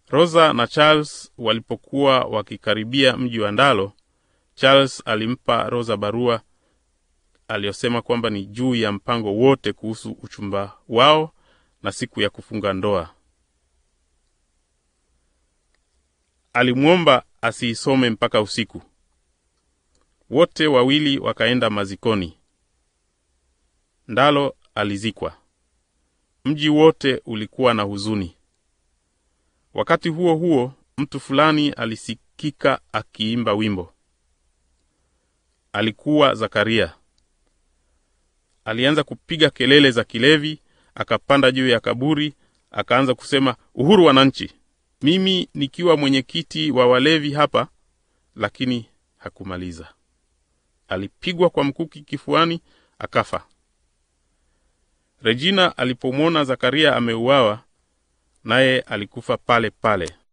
Rosa na Charles walipokuwa wakikaribia mji wa Ndalo, Charles alimpa Rosa barua aliyosema kwamba ni juu ya mpango wote kuhusu uchumba wao na siku ya kufunga ndoa. Alimwomba asiisome mpaka usiku. Wote wawili wakaenda mazikoni. Ndalo alizikwa. Mji wote ulikuwa na huzuni. Wakati huo huo, mtu fulani alisikika akiimba wimbo. Alikuwa Zakaria. Alianza kupiga kelele za kilevi, akapanda juu ya kaburi, akaanza kusema, uhuru wananchi, mimi nikiwa mwenyekiti wa walevi hapa. Lakini hakumaliza. Alipigwa kwa mkuki kifuani, akafa. Regina alipomwona Zakaria ameuawa, naye alikufa pale pale.